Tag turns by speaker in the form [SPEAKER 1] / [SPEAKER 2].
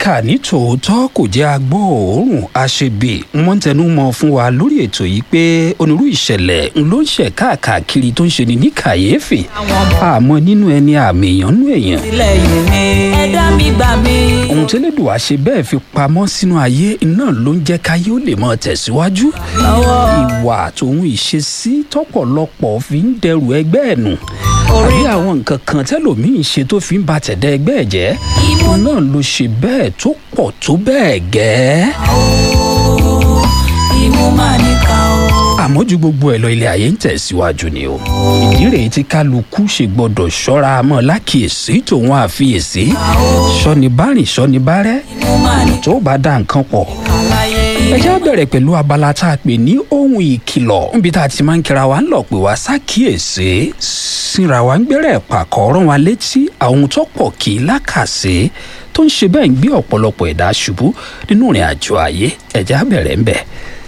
[SPEAKER 1] ìkà ní tòótọ́ kò jẹ́ agbóòórùn àṣebè wọ́n ń tẹnu mọ́ fún wa lórí ètò yìí pé onírú ìṣẹ̀lẹ̀ ló ń ṣẹ̀ káàkiri tó ń ṣe ni ní kàyéfì àmọ́ nínú ẹni àmì èèyàn nú èèyàn
[SPEAKER 2] ilẹ̀ yìí ni ẹ̀dá mi gbà mí.
[SPEAKER 1] ohun tí Elédùà ṣe bẹ́ẹ̀ fi pamọ́ sínú ayé náà ló ń jẹ́ káyé ó lè máa tẹ̀síwájú ìwà tòun ìṣesí tọ́pọ̀lọpọ̀ fi ń dẹrù ẹgbẹ́ ẹ̀ nù àbí àwọn nǹkan kan tẹ́lòmíín ṣe tó fi ń ba tẹ̀dá ẹgbẹ́ ẹ̀ jẹ́ náà ló ṣe bẹ́ẹ̀ tó pọ̀ tó bẹ́ẹ̀ gẹ́ẹ́
[SPEAKER 2] imú máa níka o.
[SPEAKER 1] àmọ́ ju gbogbo ẹ̀ lọ ilé ayé ń tẹ̀síwájú ni o ìdí rèé tí kálukú ṣe gbọ́dọ̀ ṣọ́ra mọ́ lákìyèsí tòun àfiyèsí sọ́ni bá rìn sọ́ni bá rẹ́
[SPEAKER 2] imú máa ní
[SPEAKER 1] tó bá dá nǹkan pọ̀
[SPEAKER 2] kàláyé.
[SPEAKER 1] ẹ já bẹ̀rẹ̀ pẹ̀lú abala tá a pè ní ohun ìkìlọ̀ níbi tá a ti máa ń kíra wa ń lọ pé wá ṣàkíyèsí síra wa ń gbẹ́rẹ̀ pàkọ́ rán wa létí àwọn tó pọ̀ kì í lákàsí tó ń ṣe bẹ́ẹ̀ ń gbé ọ̀pọ̀lọpọ̀ ẹ̀dá ṣubú nínú ìrìn àjò ayé ẹ já bẹ̀rẹ̀ ń bẹ̀